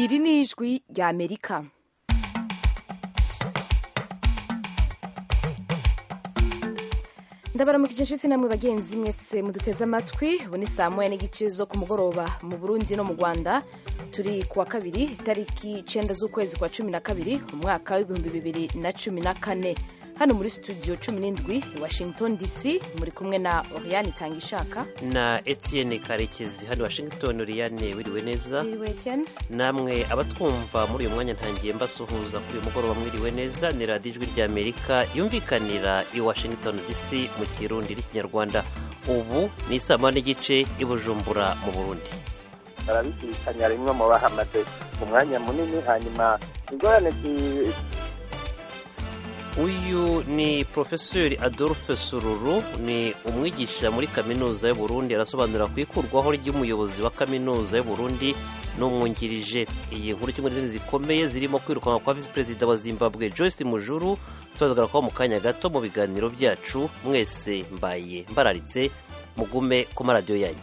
iri ni ijwi ry'amerika ndabaramukije inshuti namwe bagenzi mwese muduteze amatwi ubu ni saa moya n'igice zo ku mugoroba mu burundi no mu rwanda turi ku wa kabiri itariki icyenda z'ukwezi kwa cumi na kabiri umwaka w'ibihumbi bibiri na cumi na kane hano muri studio cumi n'indwi washington dc muri kumwe na oriyani tangishaka na etienne karekezi hano washington oriyane wiriwe neza iriwe etienne namwe abatwumva muri uyu mwanya ntangiye mbasuhuza kuri uyu mugoroba mwiriwe neza ni radiyo ijwi ry'amerika yumvikanira i washington dc mu kirundi n'ikinyarwanda ubu ni isaa moya n'igice i bujumbura mu burundi barabizirikanya rimwe mu bahamaze mu mwanya munini hanyuma ingorane zi- uyu ni porofeseri adolphe sururu ni umwigisha muri kaminuza y'uburundi arasobanura ku ikurwaho ry'umuyobozi wa kaminuza y'uburundi n'umwungirije iyi nkuru kimwe n'izindi zikomeye zirimo kwirukanwa kwa visi perezida wa zimbabwe joyce mujuru tuzagara kuba mu kanya gato mu biganiro byacu mwese mbaye mbararitse mugume ku maradiyo yanyu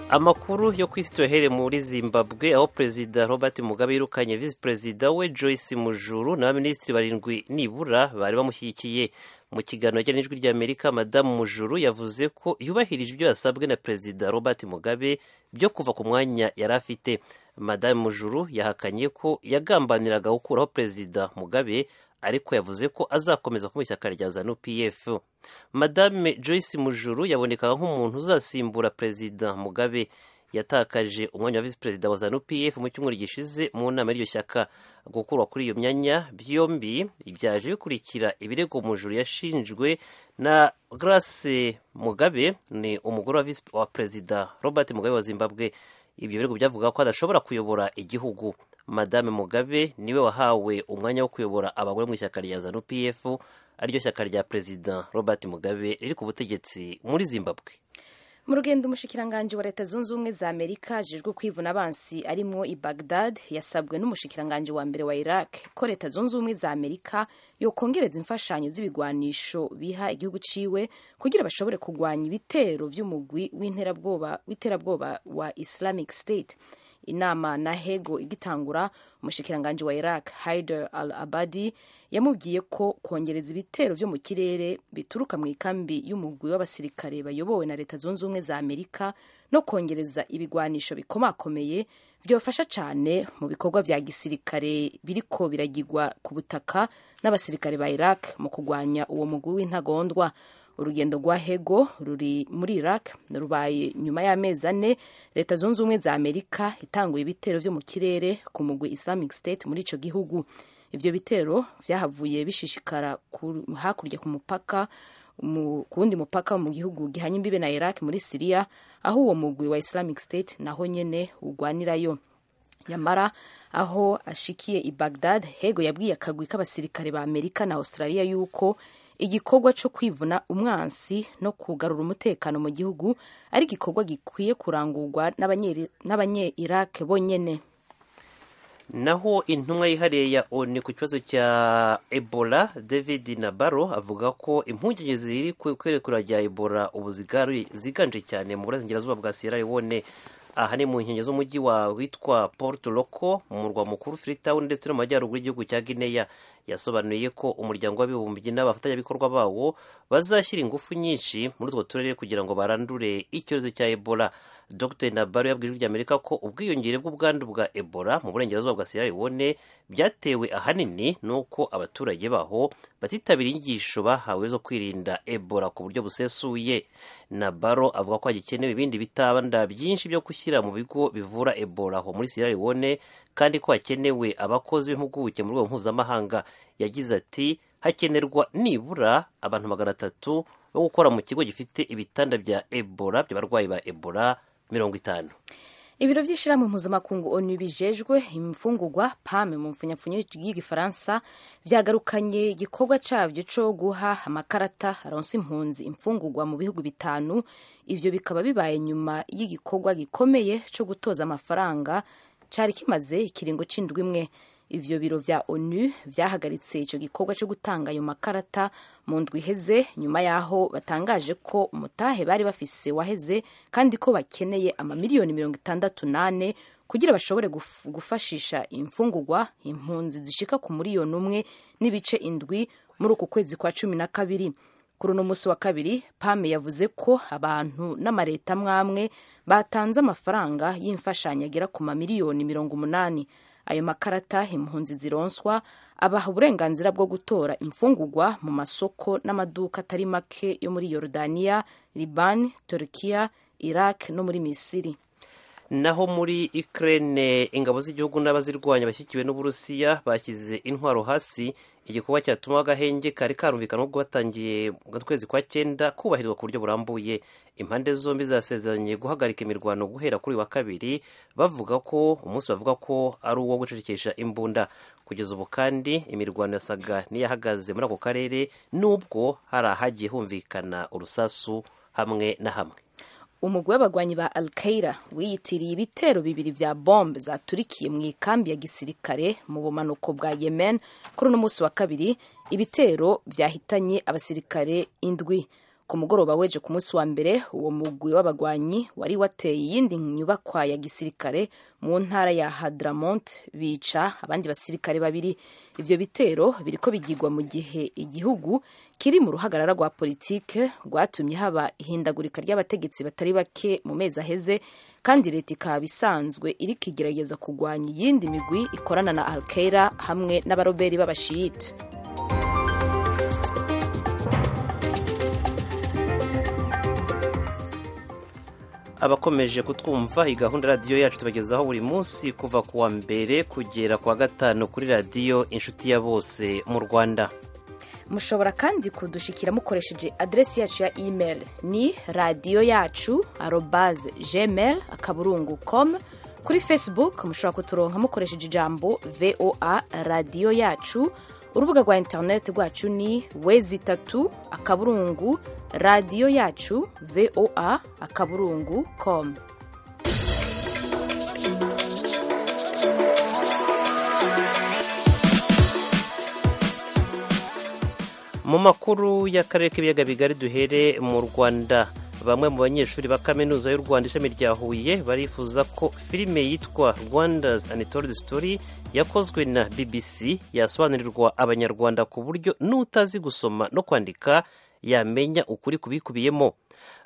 amakuru yo ku isi tuyahere muri zimbabwe aho perezida robert mugabe yirukanye visi perezida we joyce mujuru n'abaminisitiri barindwi nibura bari bamushyigikiye mu kiganiro ajyanye n'ijwi ry'amerika madamu mujuru yavuze ko yubahirije ibyo yasabwe na perezida robert mugabe byo kuva ku mwanya yari afite madamu mujuru yahakanye ko yagambaniraga gukuraho perezida mugabe ariko yavuze ko azakomeza kuba mu ishyaka rya zanu pf madame joyce mujuru yabonekaga nk'umuntu uzasimbura perezida mugabe yatakaje umwanya wa visi perezida wa zanu pf mu cyumweru gishize mu nama y'iryo shyaka gukurwa kuri iyo myanya byombi byaje bikurikira ibirego mujuru yashinjwe na grace mugabe ni umugore wa visi- wa perezida robert mugabe wa zimbabwe ibyo birego byavuga ko adashobora kuyobora igihugu madame mugabe niwe wahawe umwanya wo kuyobora abagore mu ishyaka rya zanu pf ariryo shyaka rya perezida robert mugabe riri ku butegetsi muri zimbabwe mu rugendo umushikiranganji wa leta zunze ubumwe za amerika ajejwe kwivuna abansi arimwo i bagdad yasabwe n'umushikiranganji wa mbere wa iraq ko leta zunze ubumwe za amerika yokongereza imfashanyo z'ibigwanisho biha igihugu ciwe kugira bashobore kugwanya ibitero vy'umugwi w'interabwoba- w'iterabwoba wa islamic state inama na hego igitangura umushikiranganji wa iraq haider al abadi yamubwiye ko kongereza ibitero vyo mu kirere bituruka mu ikambi y'umugwi w'abasirikare bayobowe na leta zunze ubumwe za amerika no kongereza ibigwanisho bikomakomeye byofasha cyane mu bikorwa vya gisirikare biriko biragirwa ku butaka n'abasirikare ba iraq mu kugwanya uwo mugwi w'intagondwa urugendo rwa hego ruri muri iraq rubaye nyuma y'amezi ane leta zunze ubumwe za amerika itanguye ibitero vyo mu kirere ku mugwi islamic state muri ico gihugu ivyo bitero vyahavuye bishishikara ku- hakurya ku mupaka mu- ku wundi mupaka wo mu gihugu gihanye imbibe na iraq muri siriya aho uwo mugwi wa islamic state naho nyene ugwanirayo nyamara aho ashikiye i bagdad hego yabwiye akagwi k'abasirikare ba amerika na australia yuko igikorwa cyo kwivuna umwansi no kugarura umutekano mu gihugu ari igikorwa gikwiye kurangurwa n'abanye- n'abanye-iraq bonyene naho intumwa yihariye ya onu ku kibazo cya ebola david nabaro avuga ko impungenge ziri ku kwerekura rya ebola ubu zigaru- ziganje cyane mu burasirazuba bwa sierra leone aha ni mu nkengero z'umujyi wa witwa port loco mu murwa mukuru freetown ndetse no mu majyaruguru y'igihugu cya guinea yasobanuye ko umuryango w'abibumbye n'abafatanyabikorwa bawo bazashyira ingufu nyinshi muri utwo turere kugira ngo barandure icyorezo cya ebola dr nabaro yabwiye ijwi ry'amerika ko ubwiyongere bw'ubwandu bwa ebola mu burengerazuba bwa sierra leone byatewe ahanini n'uko abaturage baho batitabira inyigisho bahawe zo kwirinda ebola ku buryo busesuye nabaro avuga ko hagikenewe ibindi bitanda byinshi byo gushyira mu bigo bivura ebola aho muri sierra leone kandi ko hakenewe abakozi b'impuguke mu rwego mpuzamahanga yagize ati hakenerwa nibura abantu magana atatu bo gukora mu kigo gifite ibitanda bya ebola by'abarwayi ba ebola mirongo itanu ibiro by'ishyirahamwe mpuzamakungu onu bijejwe imfungurwa pame mu mfunyapfunyo y'igifaransa byagarukanye igikorwa cyabyo cyo guha amakarata aronsa impunzi imfungurwa mu bihugu bitanu ibyo bikaba bibaye nyuma y'igikorwa gikomeye cyo gutoza amafaranga cyari kimaze ikiringo cy'indwi imwe ivyo biro vya onu vyahagaritse ico gikorwa co gutanga ayo makarata mu ndwi iheze nyuma yaho batangaje ko umutahe bari bafise waheze kandi ko bakeneye amamiliyoni mirongo itandatu n'ane kugira bashobore guf- gufashisha imfungurwa impunzi zishika ku muriyoni umwe n'ibice indwi muri uku kwezi kwa cumi na kabiri kuri uno munsi wa kabiri pame yavuze ko abantu n'amareta amwe batanze amafaranga y'imfashanyo agera ku mamiliyoni mirongo umunani ayo makarata impunzi zironswa abaha uburenganzira bwo gutora imfungurwa mu masoko n'amaduka atari make yo muri yorodaniya libani turkiya iraq no muri misiri naho muri Ukraine ingabo z'igihugu n'abazirwanya bashyigikiwe n'Uburusiya bashyize intwaro hasi igikorwa cyatuma agahenge kari karumvikana ubwo batangiye mu kwezi kwa cyenda kubahirizwa ku buryo burambuye impande zombi zasezeranye guhagarika imirwano guhera kuri uyu wa kabiri bavuga ko umunsi bavuga ko ari uwo gucecekesha imbunda kugeza ubu kandi imirwano yasaga n'iyahagaze muri ako karere nubwo hari ahagiye humvikana urusasu hamwe na hamwe umugwi w'abagwanyi ba al qaeda wiyitiriye ibitero bibiri vya bombe zaturikiye mu ikambi ya gisirikare mu bumanuko bwa yemen kuri uno munsi wa kabiri ibitero vyahitanye abasirikare indwi ku mugoroba weje ku munsi wa mbere uwo mugwi w'abagwanyi wari wateye iyindi nyubakwa ya gisirikare mu ntara ya hadramont bica abandi basirikare babiri ivyo bitero biriko bigirwa mu gihe igihugu kiri mu ruhagarara rwa politike rwatumye haba ihindagurika ry'abategetsi batari bake mu mezi aheze kandi leta ikaba isanzwe iriko igerageza kugwanya iyindi migwi ikorana na al qaeda hamwe n'abaroberi b'abashiyite abakomeje kutwumva iyi gahunda radiyo yacu tubagezaho buri munsi kuva ku wa mbere kugera ku wa gatanu kuri radiyo inshuti ya bose mu rwanda mushobora kandi kudushikira mukoresheje aderesi yacu ya email ni radiyo yacu arobaze gmail akaburungu com kuri facebook mushobora kuturonka mukoresheje ijambo voa radiyo yacu urubuga rwa interineti rwacu ni wezi itatu akaburungu radiyo yacu voa akaburungu com mu makuru y'akarere k'ibiyaga bigari duhere mu rwanda bamwe mu banyeshuri ba kaminuza y'u rwanda ishami rya huye barifuza ko filime yitwa rwanda's and told story yakozwe na bbc yasobanurirwa abanyarwanda ku buryo n'utazi gusoma no kwandika yamenya ukuri kubikubiyemo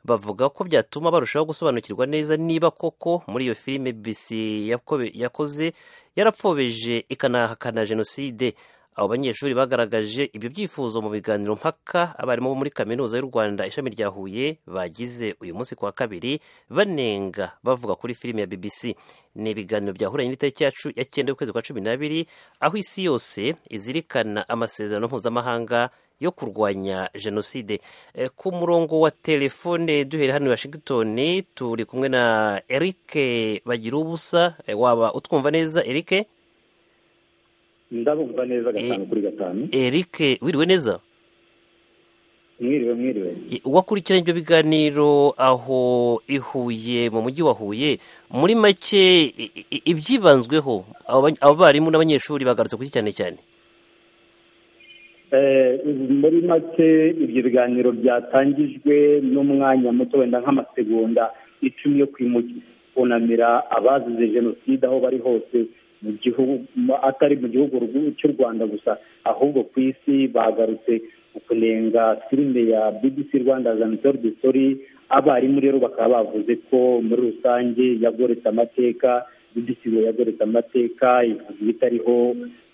bavuga ko byatuma barushaho gusobanukirwa neza niba koko muri iyo filime bbc yakobe- yakoze yarapfobeje ikanahakana jenoside abo banyeshuri bagaragaje ibyo byifuzo mu biganiro mpaka abarimu bo muri kaminuza y'u rwanda ishami rya huye bagize uyu munsi ku wa kabiri banenga bavuga kuri filime ya bbc ni ibiganiro byahuranye n'itariki yacu ya cyenda y'ukwezi kwa cumi n'abiri aho isi yose izirikana amasezerano mpuzamahanga yo kurwanya jenoside Eh, ku murongo wa telefone duhere hano i washington turi kumwe na eric bagira ubusa waba utwumva neza eric ndabumva neza gatanu Eh. kuri gatanu eric wiriwe neza mwiriwe mwiriwe wakurikiranye ibyo biganiro aho i Huye mu mujyi wa Huye muri make i- i- ibyibanzweho abo ba- abo barimu n'abanyeshuri bagarutse ku iki cyane cyane Eh, muri make ibyo biganiro byatangijwe n'umwanya muto wenda nk'amasegonda icumi yo kwimu- kunamira abazize jenoside aho bari hose mu gihugu mu- atari mu gihugu rw- cy'u rwanda gusa ahubwo ku isi bagarutse ku kunenga filime ya bbc rwanda zanitoru story abarimu rero bakaba bavuze ko muri rusange yagoretse amateka bbc ngo yagoretse amateka ivuze ibitariho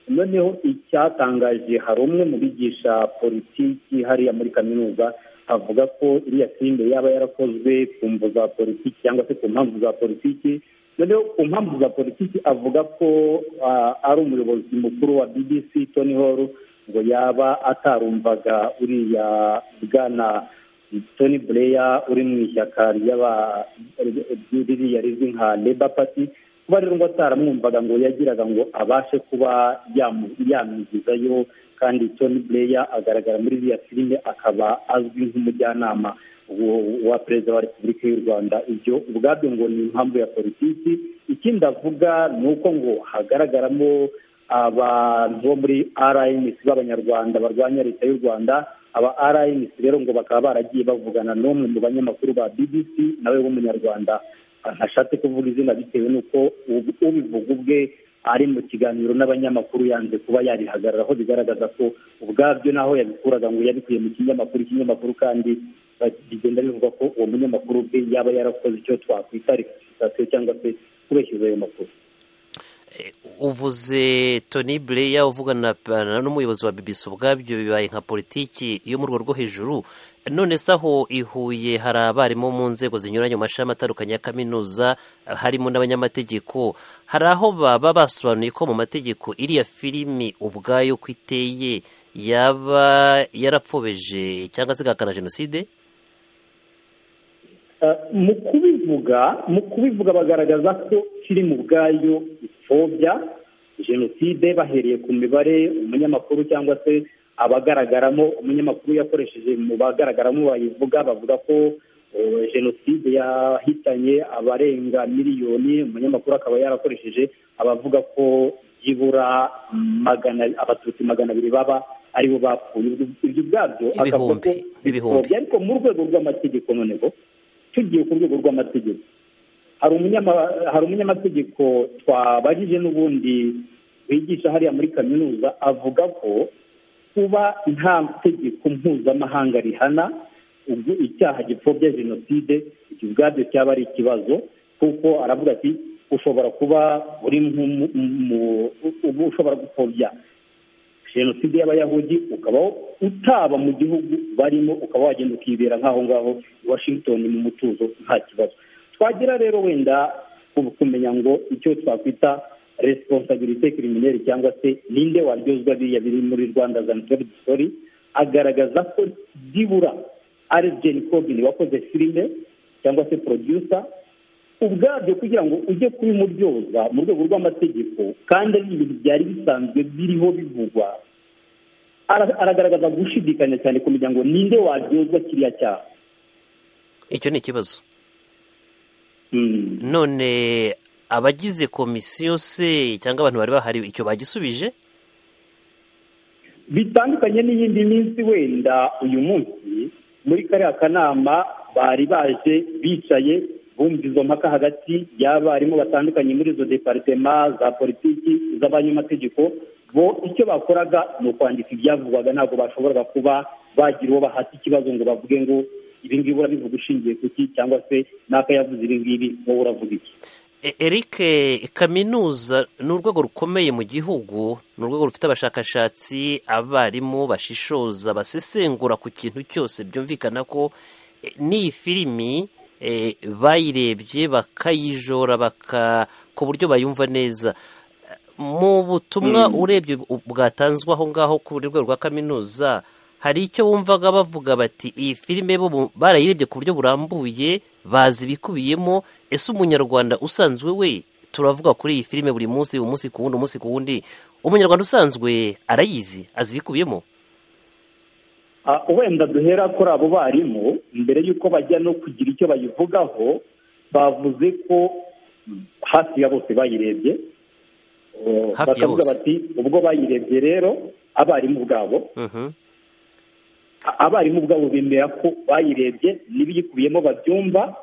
noneho icyatangaje hari umwe mu bigisha politiki hariya muri kaminuza avuga ko iriya filime yaba yarakozwe ku mvu za politiki cyangwa se ku mpamvu za politiki noneho ku mpamvu za politiki avuga ko ah, ari umuyobozi mukuru wa bbc tony hall ngo yaba atarumvaga uriya bwana tony blair uri mu ishyaka ry'aba ririya rizwi nka labour party kuba rero ngo ataramwumvaga ngo yagiraga ngo abashe kuba yamu- yamwigizayo kandi tony blair agaragara muri iriya filime akaba azwi nk'umujyanama wo- wa perezida wa repubulika y'u rwanda ibyo ubwabyo ngo ni impamvu ya politiki ikindi avuga ni uko ngo hagaragaramo abantu bo muri rnc b'abanyarwanda barwanya leta y'u rwanda aba rnc rero ngo bakaba baragiye bavugana n'umwe mu banyamakuru ba bbc nawe w'umunyarwanda ntashatse kuvuga izina bitewe n'uko ubivuga ubwe ari mu kiganiro n'abanyamakuru yanze kuba yarihagarara aho bigaragaza ko ubwabyo n'aho yabikuraga ngo yabikuye mu kinyamakuru ikinyamakuru kandi bigenda bivuga ko uwo munyamakuru ubwe yaba yarakoze icyo twakwita reputation cyangwa se kubeshyiza ayo makuru uvuze toni bureya uvugana n'umuyobozi wa bibisi ubwabyo bibaye nka politiki yo mu rwego rwo hejuru none se aho i huye hari abarimu mu nzego zinyuranye mu mashami atandukanye ya kaminuza harimo n'abanyamategeko hari aho baba basobanuye ko mu mategeko iriya filimi ubwayo uko iteye yaba yarapfobeje cyangwa se igahakana jenoside mu kubivuga mu kubivuga bagaragaza ko filime ubwayo ipfobya jenoside bahereye ku mibare umunyamakuru cyangwa se abagaragaramo umunyamakuru yakoresheje mu bagaragaramo bayivuga bavuga ko jenoside yahitanye abarenga miliyoni umunyamakuru akaba yarakoresheje abavuga ko byibura abatutsi magana abiri baba aribo bapfuye ibyo ubwabyo akavuga ko ibihumbi ariko mu rwego rw'amategeko noneho tugiye ku rwego rw'amategeko hari umunyamategeko twabajije n'ubundi wigisha hariya muri kaminuza avuga ko kuba nta tegeko mpuzamahanga rihana ubwo icyaha gipfobya jenoside ibyo ubwabyo cyaba ari ikibazo kuko aravuga ati ushobora kuba uri ushobora gupfobya jenoside y'abayahudi ukaba utaba mu gihugu barimo ukaba wagenda ukibera nk'aho ngaho i washington mu mutuzo nta kibazo twagira rero wenda kumenya ngo icyo twakwita resiponsabirite kirimineri cyangwa se ninde waryozwa biriya biri muri rwanda zanitori disori agaragaza ko byibura ari jeni kogini wakoze filime cyangwa se producer ubwabyo kugira ngo ujye kubimuryoza mu rwego rw'amategeko kandi ari ibintu byari bisanzwe biriho bivugwa aragaragaza gushidikanya cyane kumenya ngo ninde waryozwa kiriya cyaha icyo ni ikibazo none abagize komisiyo se cyangwa abantu bari bahari icyo bagisubije bitandukanye n'iyindi minsi wenda uyu munsi muri kariya kanama bari baje bicaye bumva izo mpaka hagati y'abarimu batandukanye muri izo deparitema za politiki iz'abanyamategeko bo icyo bakoraga ni ukwandika ibyavugwaga ntabwo bashoboraga kuba bagira uwo bahata ikibazo ngo bavuge ngo ibi ngibi urabivuga ushingiye ku ki cyangwa se n'aka yavuze ibi ngibi wowe uravuga iki eric kaminuza ni urwego rukomeye mu gihugu ni urwego rufite abashakashatsi abarimu bashishoza basesengura ku kintu cyose byumvikana ko n'iyi filimi bayirebye bakayijora ku buryo bayumva neza mu butumwa urebye bwatanzwe aho ngaho ku rwego rwa kaminuza hari icyo bumvaga bavuga bati iyi filime barayirebye ku buryo burambuye bazi ibikubiyemo ese umunyarwanda usanzwe we turavuga kuri iyi filime buri munsi umunsi ku wundi umunsi ku wundi umunyarwanda usanzwe arayizi azi ibikubiyemo wenda duhera kuri abo barimu mbere y'uko bajya no kugira icyo bayivugaho bavuze ko hafi ya bose bayirebye bakavuga bati ubwo bayirebye rero abarimu ubwabo abarimu ubwabo bemera ko bayirebye n'ibiyikubiyemo babyumva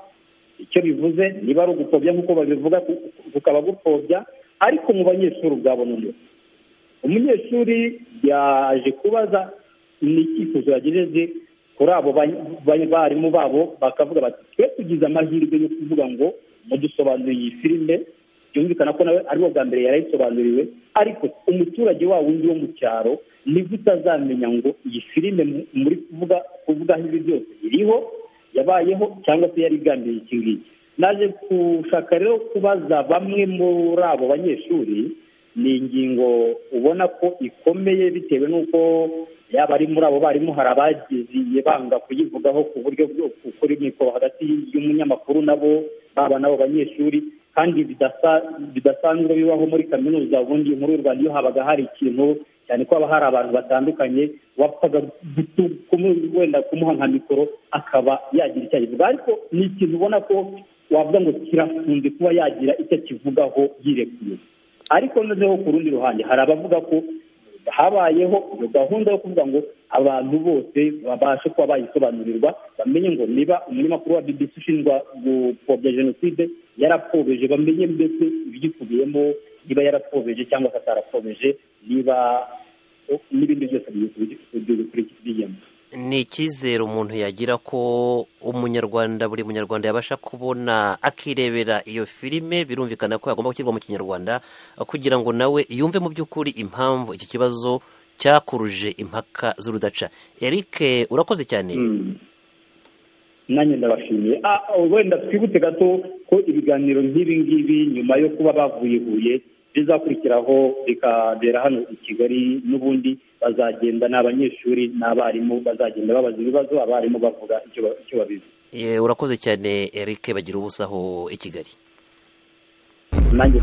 icyo bivuze niba ari ugupfobya nk'uko babivuga bukaba gupfobya ariko mu banyeshuri ubwabo noneho umunyeshuri yaje kubaza ni icyifuzo yagejeje kuri abo barimu babo bakavuga bati twe tugize amahirwe yo kuvuga ngo mudusobanurire iyi filime byumvikana ko nawe ariwo bwa mbere yarayisobanuriwe ariko umuturage wa wundi wo mu cyaro nibwo utazamenya ngo iyi filime muri kuvuga kuvugaho ibi byose iriho yabayeho cyangwa se yari igambiriye iki ngiki naje gushaka rero kubaza bamwe muri abo banyeshuri ni ingingo ubona ko ikomeye bitewe n'uko yaba ari muri abo barimu hari abagiye banga kuyivugaho ku buryo kuri mikoro hagati y'umunyamakuru nabo baba n'abo banyeshuri kandi bidasanzwe bibaho muri kaminuza ubundi muri u rwanda iyo habaga hari ikintu cyane ko haba hari abantu batandukanye wapfaga wenda kumuha nka mikoro akaba yagira icyo ayivuga ariko ni ikintu ubona ko wavuga ngo kirafunze kuba yagira icyo akivugaho yirekuye ariko noneho ku rundi ruhande hari abavuga ko habayeho iyo gahunda yo kuvuga ngo abantu bose babashe kuba bayisobanurirwa bamenye ngo niba umunyamakuru wa bbc ushinjwa gupfobya jenoside yarapfobeje bamenye mbese ibiyikubiyemo niba yarapfobeje cyangwa se atarapfobeje niba n'ibindi byose biyikubiyemo ni icyizere umuntu yagira ko umunyarwanda buri munyarwanda yabasha kubona akirebera iyo filime birumvikana ko yagomba gushyirwa mu kinyarwanda kugira ngo nawe yumve mu by'ukuri impamvu iki kibazo cyakuruje impaka z'urudaca eric urakoze cyane nanjye ndabashimiye wenda twibutse gato ko ibiganiro nk'ibi ngibi nyuma yo kuba bavuye huye bizakurikiraho bikabera hano i kigali n'ubundi bazagenda ni abanyeshuri n'abarimu bazagenda babaza ibibazo abarimu bavuga icyo babizi urakoze cyane eric bagira ubusaho i kigali nanjye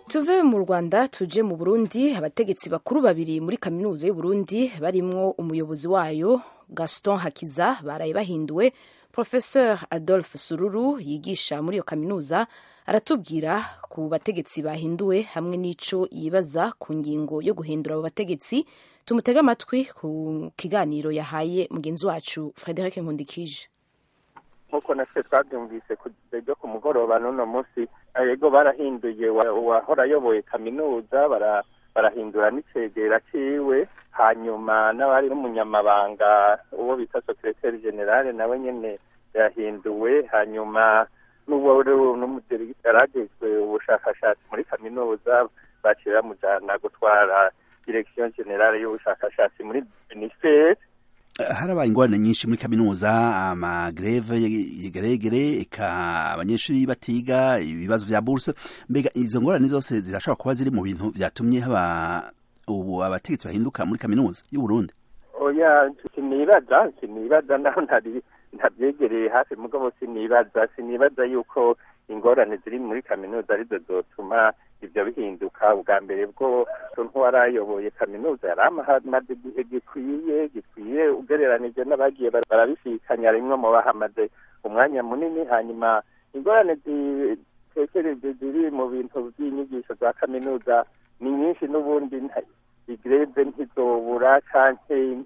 tuve mu rwanda tuje mu burundi abategetsi bakuru babiri muri kaminuza y'uburundi barimwo umuyobozi wayo gaston hakiza baraye bahinduwe professeur adolphe sururu yigisha muri iyo kaminuza aratubwira ku bategetsi bahinduwe hamwe n'icyo yibaza ku ngingo yo guhindura abo bategetsi tumutege amatwi ku kiganiro yahaye mugenzi wacu frederic nkundikije nk'uko natwe twabyumvise ku radiyo ku mugoroba n'uno munsi yego barahinduye uwahora ayoboye kaminuza barahindura n'icegera cyiwe hanyuma n'abari n'umunyamabanga uwo bita sokireteri generale nawe nyine yahinduwe hanyuma n'uwo yaragezwe ubushakashatsi muri kaminuza bakira mujyana gutwara direkisiyo generale y'ubushakashatsi muri minisiteri harabaye ingorane nyinshi muri kaminuza amagreve geregere eka abanyeshuri batiga ibibazo bya buruse mbega izo ngorane zose zirashobora kuba ziri mu bintu byatumye haba ubu abategetsi bahinduka muri kaminuza y'u Burundi oya sinibaza sinibaza naho ntari ntabyegereye hafi mugabo sinibaza sinibaza yuko ingorane ziri muri kaminuza arizo zotuma ibyo bihinduka ubwa mbere bwo nk'uwarayoboye kaminuza yari amaze igihe gikwiye gikwiye ugereranije n'abagiye barabishikanya rimwe mu bahamaze umwanya munini hanyuma ingorane zitekereje ziri mu bintu by'inyigisho za kaminuza ni nyinshi n'ubundi igreve ntizobura cyangwa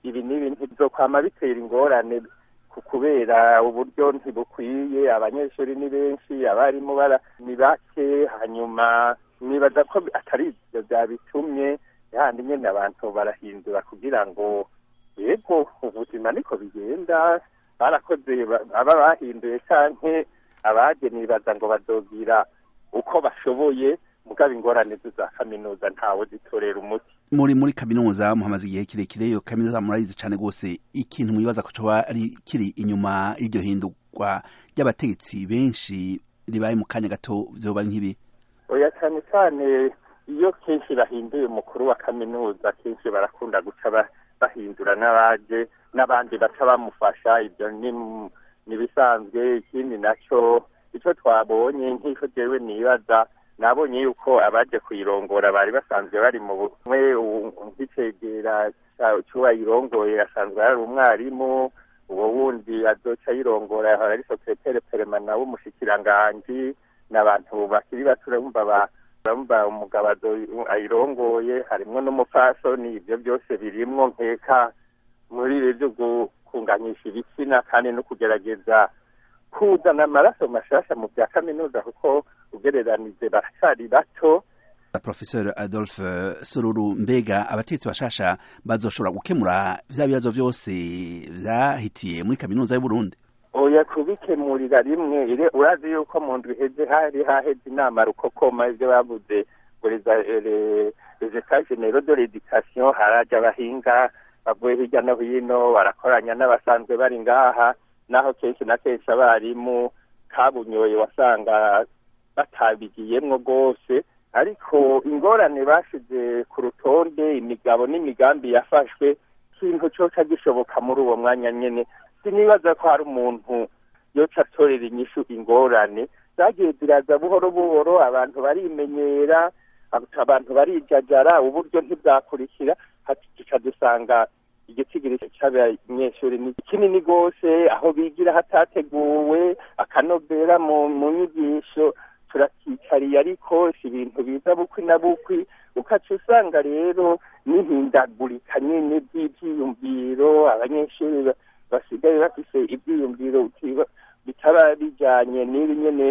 ibi n'ibi ntizokwama bitera ingorane kubera uburyo ntibukwiye abanyeshuri ni benshi abarimu ni bake hanyuma nibaza ko atari ibyo byabitumye yandi nyine abantu barahindura kugira ngo yego ubuzima niko bigenda barakoze aba bahinduye cyangwa abageni nibaza ngo bazogira uko bashoboye mugabo ingorane za kaminuza ntawe zitorera umuti muri muri kaminuza muhamaze igihe kirekire iyo kaminuza murayizi cyane rwose ikintu mwibaza ko coba kiri inyuma y'iryo hindurwa ry'abategetsi benshi ribaye mu kanya gato byoba ari nk'ibi oya cyane cyane iyo kenshi bahinduye umukuru wa kaminuza kenshi barakunda guca bahindura n'abaje n'abandi baca bamufasha ibyo ni bisanzwe ikindi nacyo icyo twabonye nk'icyo jyewe nibaza nabonye yuko abaje kuyirongora bari basanzwe bari mu bumwe nk'icegera cy'uwayirongoye asanzwe ari umwarimu uwo wundi azoca ayirongora ari sosiyete peremana w'umushikiranganji ni abantu bakiri bato urumva urumva umugabo ayirongoye harimo n'umupfasoni ibyo byose birimwo nkeka muri ibi byo gukunganyisha ibitsina kandi no kugerageza kuzana amaraso mashasha mu bya kaminuza kuko ugereranije baracyari bato profesor adolphe sururu mbega abatetsi bashasha bazoshobora gukemura vya bibazo vyose vyahitiye muri kaminuza y'uburundi oya kubikemurira rimwe ire urazi yuko mu ndwi iheze hari haheze inama rukokoma ivyo bavuze ngo les etats generaux de l'education haraja abahinga bavuye hirya no hino barakoranya n'abasanzwe bari ngaha naho kenshi na kenshi abarimu kabunyoye wasanga batabigiyemwo rwose ariko ingorane bashize ku rutonde imigabo n'imigambi yafashwe ikintu cyoca gishoboka muri uwo mwanya nyine sinibaza ko hari umuntu yoca atorera inyishu ingorane zagiye ziraza buhoro buhoro abantu barimenyera abantu barijajara uburyo ntibwakurikira tuca dusanga igitsigiri cy'abanyeshuri ni kinini rwose aho bigira hatateguwe akanobera mu nyigisho turakicariye ariko si ibintu biza bukwi na bukwi ukaca usanga rero n'ihindagurika nyine ry'ibyiyumviro abanyeshuri basigaye bafise ibyiyumviro bitaba bijyanye n'ibi nyine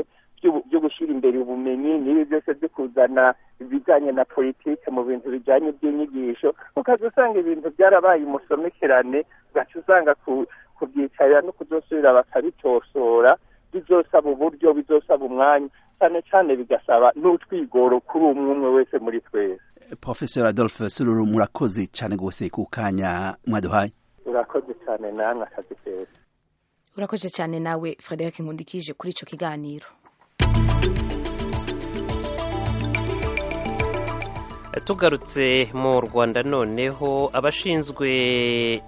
byo gushyira imbere ubumenyi n'ibi byose byo kuzana ibijyanye na politike mu bintu bijyanye by'inyigisho ukaza usanga ibintu byarabaye umusomekerane ugaca usanga kubyicarira no kuzosubira bakabitosora bizosaba uburyo bizosaba umwanya cyane cyane bigasaba n'utwigoro kuri umwe umwe wese muri twese professor adolphe sururu murakoze cyane rwose ku kanya mwaduhaye urakoze cyane namwe akazi keza urakoze cyane nawe frederic nkundikije kuri icyo kiganiro tugarutse mu rwanda noneho abashinzwe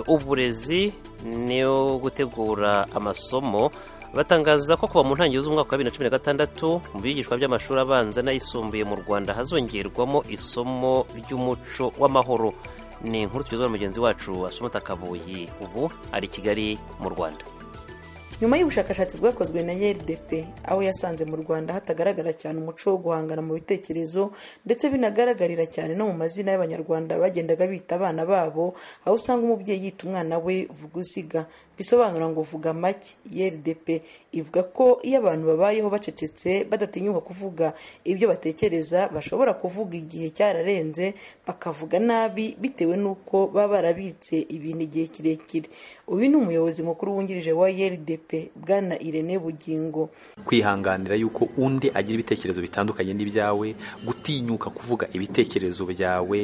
uburezi no gutegura amasomo batangaza ko kuva mu ntangiriro z'umwaka wa bibiri na cumi na gatandatu mu bigishwa by'amashuri abanza n'ayisumbuye mu rwanda hazongerwamo isomo ry'umuco w'amahoro ni inkuru tugezwa na mugenzi wacu wasomota kabuyi ubu ari kigali mu rwanda nyuma y'ubushakashatsi bwakozwe na rdp aho yasanze mu rwanda hatagaragara cyane umuco wo guhangana mu bitekerezo ndetse binagaragarira cyane no mu mazina y'abanyarwanda bagendaga bita abana babo aho usanga umubyeyi yita umwana we vuguziga bisobanura ngo vuga make rdp ivuga ko iyo abantu babayeho bacecetse badatinyuka kuvuga ibyo batekereza bashobora kuvuga igihe cyararenze bakavuga nabi bitewe n'uko baba barabitse ibintu igihe kirekire uyu ni umuyobozi mukuru wungirije wa rdp bwana irene bugingo kwihanganira yuko undi agira ibitekerezo bitandukanye n'ibyawe gutinyuka kuvuga ibitekerezo byawe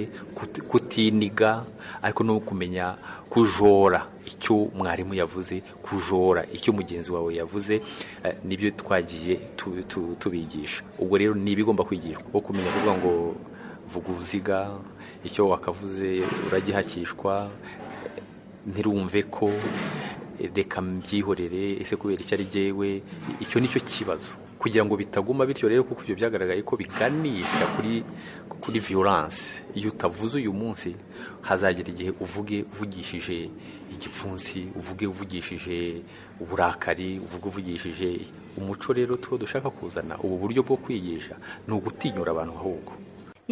kutiniga ariko no kumenya kujora icyo mwarimu yavuze kujora icyo mugenzi wawe yavuze nibyo twagiye tubigisha ubwo rero ni ibigomba kwigishwa wo kumenya kuvuga ngo vuga uruziga icyo wakavuze uragihakishwa ntirumve ko reka mbyihorere ese kubera icyo ari jyewe icyo ni cyo kibazo kugira ngo bitaguma bityo rero kuko ibyo byagaragaye ko biganisha kuri kuri violence iyo utavuze uyu munsi hazagera igihe uvuge uvugishije igipfunsi uvuge uvugishije uburakari uvuge uvugishije umuco rero two dushaka kuzana ubu buryo bwo kwigisha ni ugutinyura abantu ahubwo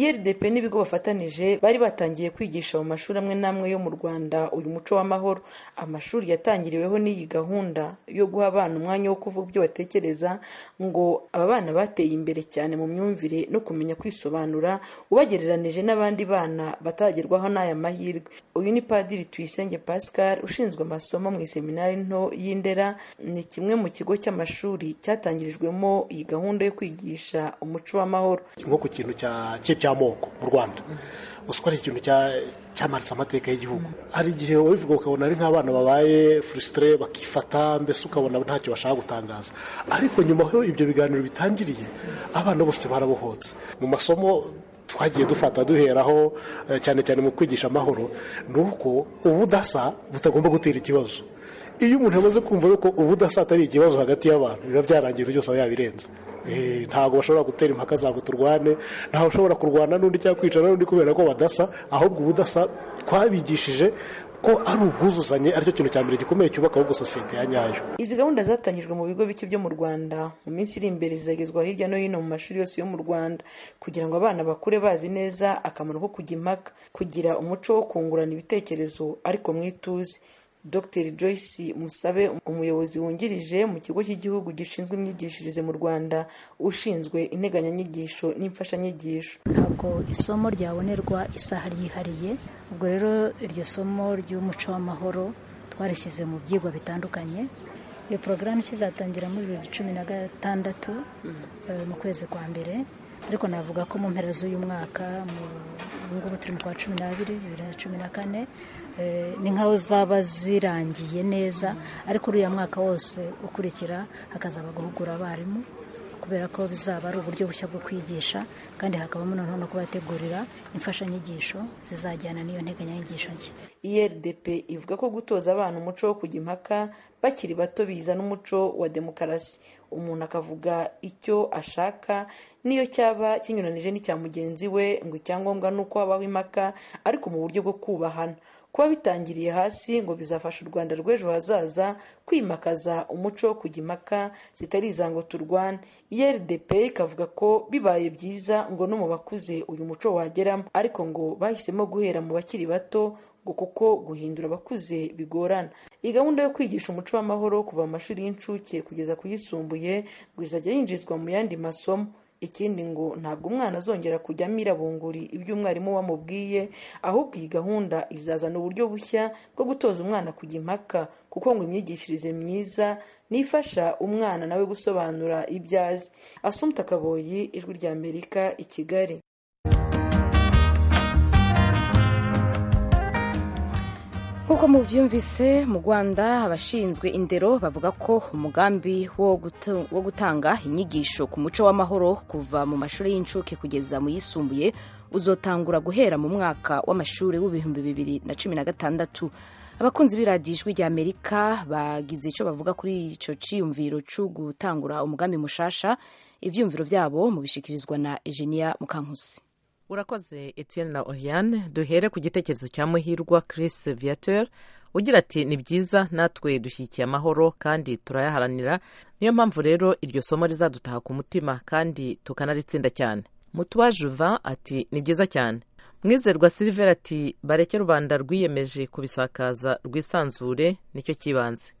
rdp n'ibigo bafatanije bari batangiye kwigisha mu mashuri amwe n'amwe yo mu rwanda uyu muco w'amahoro amashuri yatangiriweho n'iyi gahunda yo guha abana umwanya wo kuvuga ibyo batekereza ngo aba bana bateye imbere cyane mu myumvire no kumenya kwisobanura ubagereranije n'abandi bana batagerwaho n'aya mahirwe uyu ni padiri tuyisenge pascal ushinzwe amasomo mu iseminari nto y'indera ni kimwe mu kigo cy'amashuri cyatangirijwemo iyi gahunda yo kwigisha umuco w'amahoro nko ku kintu cya cy'amoko mu rwanda uzi ko ari ikintu cyamanitse amateka y'igihugu hari igihe ubivuga ukabona ari nk'abana babaye furisitire bakifata mbese ukabona ntacyo bashaka gutangaza ariko nyuma aho ibyo biganiro bitangiriye abana bose barabohotse mu masomo twagiye dufata duheraho cyane cyane mu kwigisha amahoro ni uko ubudasa butagomba gutera ikibazo iyo umuntu yamaze kumva yuko ubudasa atari ikibazo hagati y'abantu biba byarangiye byose aba yabirenze ntabwo bashobora gutera impaka zabwo turwane ntawe ushobora kurwana n'undi cyangwa kwicara n'undi kubera ko badasa ahubwo ubudasa twabigishije ko ari ubwuzuzanye aricyo kintu cya mbere gikomeye cyubaka ahubwo sosiyete ya nyayo izi gahunda zatangijwe mu bigo bike byo mu rwanda mu minsi iri imbere zizagezwa hirya no hino mu mashuri yose yo mu rwanda kugira ngo abana bakure bazi neza akamaro ko kujya impaka kugira umuco wo kungurana ibitekerezo ariko mwituze dr joyce musabe umuyobozi wungirije mu kigo cy'igihugu gishinzwe imyigishirize mu rwanda ushinzwe integanyanyigisho n'imfashanyigisho ntabwo isomo ryabonerwa isaha ryihariye ubwo rero iryo somo ry'umuco w'amahoro twarishyize mu byigwa bitandukanye iyo porogaramu ikizatangira muri bibiri na cumi na gatandatu mu kwezi kwa mbere ariko navuga ko mu mpera z'uyu mwaka ubu ngubu turi mu kwa cumi n'abiri bibiri na cumi na kane ni nkaho zaba zirangiye neza ariko uriya mwaka wose ukurikira hakazaba guhugura abarimu kubera ko bizaba ari uburyo bushya bwo kwigisha kandi hakabamo noneho no kubategurira imfashanyigisho zizajyana n'iyo nteganyanyigisho nshya irdp ivuga ko gutoza abana umuco wo kujya impaka bakiri bato biza n'umuco wa demokarasi umuntu akavuga icyo ashaka n'iyo cyaba kinyuranije n'icya mugenzi we ngo icyangombwa ni uko habaho impaka ariko mu buryo bwo kubahana kuba bitangiriye hasi ngo bizafasha u rwanda rw'ejo hazaza kwimakaza umuco wo kujya impaka zitari izango turwana iyo rdp ikavuga ko bibaye byiza ngo no mu bakuze uyu muco wageramo ariko ngo bahisemo guhera mu bakiri bato ngo kuko guhindura abakuze bigorana iyi gahunda yo kwigisha umuco w'amahoro kuva mu mashuri y'incuke kugeza ku yisumbuye ngo izajya yinjizwa mu yandi masomo ikindi ngo ntabwo umwana azongera kujya amira bunguri ibyo umwarimu wamubwiye ahubwo iyi gahunda izazana uburyo bushya bwo gutoza umwana kujya impaka kuko ngo imyigishirize myiza nifasha umwana nawe gusobanura ibyo azi asumta kaboyi ijwi rya amerika i kigali nk'uko mubyumvise mu rwanda abashinzwe indero bavuga ko umugambi wo gutu- wo gutanga inyigisho ku muco w'amahoro kuva mu mashuri y'incuke kugeza mu yisumbuye uzotangura guhera mu mwaka w'amashuri w'ibihumbi bibiri na cumi na gatandatu abakunzi b'iradiyo ijwi rya amerika bagize icyo bavuga kuri icyo cyiyumviro cyo gutangura umugambi mushasha ibyumviro byabo mubishyikirizwa na ejeniya mukankusi urakoze etienne na oriane duhere ku gitekerezo cya muhirwa chris viateur ugira ati ni byiza natwe dushyigikiye amahoro kandi turayaharanira niyo mpamvu rero iryo somo rizadutaha ku mutima kandi tukanaritsinda cyane mutuwa juvan ati ni byiza cyane mwizerwa silver ati bareke rubanda rwiyemeje kubisakaza rwisanzure nicyo cy'ibanze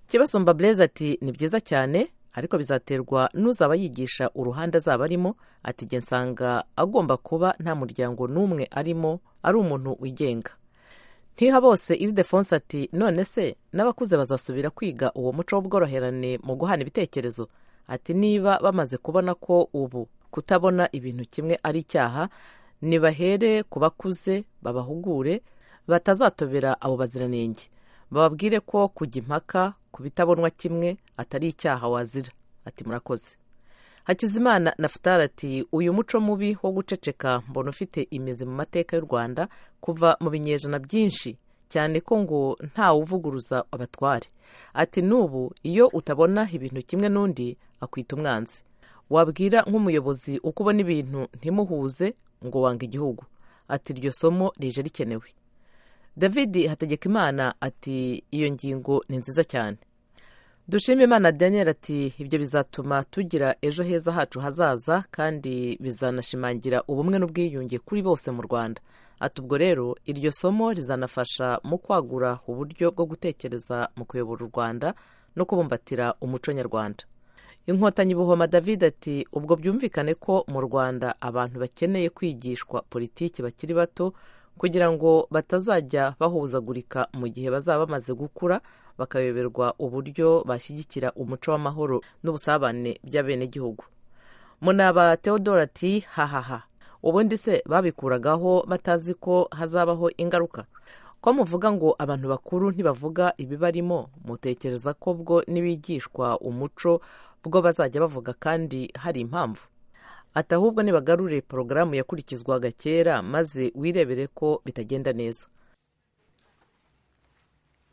kibasumba blaise ati ni byiza cyane ariko bizaterwa n'uzaba yigisha uruhande azaba arimo ati jye nsanga agomba kuba nta muryango n'umwe arimo ari umuntu wigenga ntiha bose iridefonse ati none se n'abakuze bazasubira kwiga uwo muco w'ubworoherane mu guhana ibitekerezo ati niba bamaze kubona ko ubu kutabona ibintu kimwe ari icyaha nibahere ku bakuze babahugure batazatobera abo baziranenge bababwire ko kujya impaka ku bitabonwa kimwe atari icyaha wazira ati murakoze hakizimana nafutari ati uyu muco mubi wo guceceka mbona ufite imizi mu mateka y'u rwanda kuva mu binyejana byinshi cyane ko ngo ntawuvuguruza abatware ati n'ubu iyo utabona ibintu kimwe n'undi akwita umwanzi wabwira nk'umuyobozi uko ubona ibintu ntimuhuze ngo wanga igihugu ati iryo somo rije rikenewe david hategekimana ati iyo ngingo ni nziza cyane dushime imana daniel ati ibyo bizatuma tugira ejo heza hacu hazaza kandi bizanashimangira ubumwe n'ubwiyunge kuri bose mu rwanda ati ubwo rero iryo somo rizanafasha mu kwagura uburyo bwo gutekereza mu kuyobora u rwanda no kubumbatira umuco nyarwanda inkotanyi buhoma david ati ubwo byumvikane ko mu rwanda abantu bakeneye kwigishwa politiki bakiri bato kugira ngo batazajya bahuzagurika mu gihe bazaba bamaze gukura bakayoberwa uburyo bashyigikira umuco w'amahoro n'ubusabane by'abenegihugu munaba theodore ati hahaha ubundi se babikuragaho batazi ko hazabaho ingaruka ko muvuga ngo abantu bakuru ntibavuga ibibarimo mutekereza ko bwo n'ibigishwa umuco bwo bazajya bavuga kandi hari impamvu ati ahubwo nibagarure porogaramu yakurikizwaga kera maze wirebere ko bitagenda neza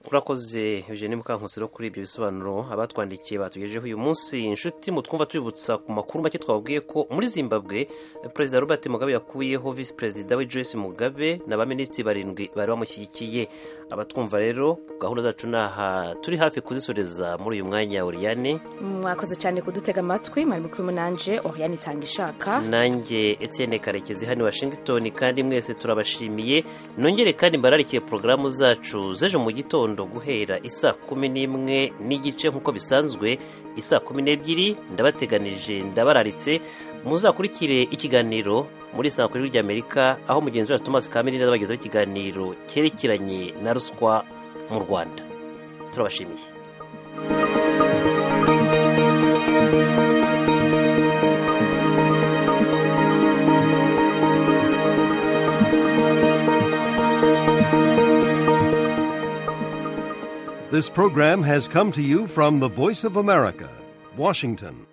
urakoze eugene mukankusi no kuri ibyo bisobanuro abatwandikiye batugejeho uyu munsi inshuti mutwumva tubibutsa ku makuru make twababwiye ko muri zimbabwe perezida robert mugabe yakuyeho visi perezida we joyce mugabe n'abaminisitiri barindwi bari bamushyigikiye abatwumva rero gahunda zacu ni aha turi hafi kuzisoreza muri uyu mwanya uriyane mwakoze cyane kudutega amatwi mwari kumwe nanjye oriane itanga ishaka nanjye etienne karekezi hano i washington kandi mwese turabashimiye nongere kandi mbararikiye porogaramu zacu z'ejo mu gitondo guhera isaa kumi n'imwe n'igice nk'uko bisanzwe isaa kumi n'ebyiri ndabateganije ndabararitse muzakurikire ikiganiro muri saa kuri rya amerika aho mugenzi wacu thomas kamini azabagezaho ikiganiro cyerekeranye na ruswa mu rwanda turabashimiye This program has come to you from the Voice of America, Washington.